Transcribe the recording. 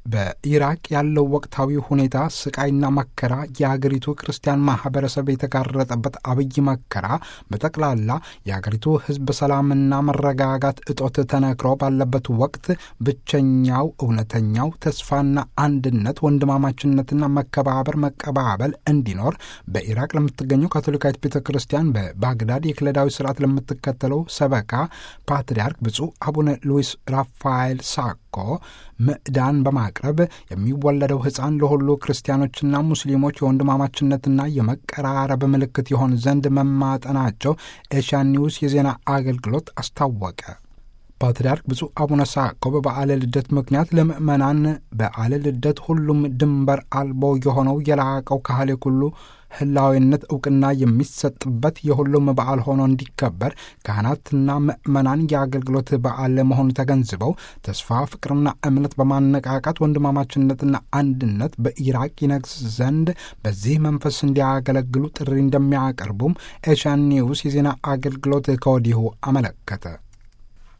በኢራቅ ያለው ወቅታዊ ሁኔታ ስቃይና መከራ የአገሪቱ ክርስቲያን ማህበረሰብ የተጋረጠበት አብይ መከራ በጠቅላላ የአገሪቱ ሕዝብ ሰላምና መረጋጋት እጦት ተነክሮ ባለበት ወቅት ብቸኛው እውነተኛው ተስፋና አንድነት ወንድማማችነትና መከባበር መቀባበል እንዲኖር በኢራቅ ለምትገኘው ካቶሊካዊት ቤተ ክርስቲያን በባግዳድ የክለዳዊ ስርዓት ለምትከተለው ሰበካ ፓትርያርክ ብፁዕ አቡነ ሉዊስ ራፋኤል ሳኮ ምዕዳን በማቅረብ የሚወለደው ሕፃን ለሁሉ ክርስቲያኖችና ሙስሊሞች የወንድማማችነትና የመቀራረብ ምልክት ይሆን ዘንድ መማጠናቸው ኤሽያን ኒውስ የዜና አገልግሎት አስታወቀ። ፓትርያርክ ብፁዕ አቡነ ሳኮ በበዓለ ልደት ምክንያት ለምእመናን በዓለ ልደት ሁሉም ድንበር አልቦ የሆነው የላቀው ካህሌ ኩሉ ህላዊነት እውቅና የሚሰጥበት የሁሉም በዓል ሆኖ እንዲከበር ካህናትና ምእመናን የአገልግሎት በዓል መሆኑ ተገንዝበው ተስፋ፣ ፍቅርና እምነት በማነቃቃት ወንድማማችነትና አንድነት በኢራቅ ይነግስ ዘንድ በዚህ መንፈስ እንዲያገለግሉ ጥሪ እንደሚያቀርቡም ኤሽያን ኒውስ የዜና አገልግሎት ከወዲሁ አመለከተ።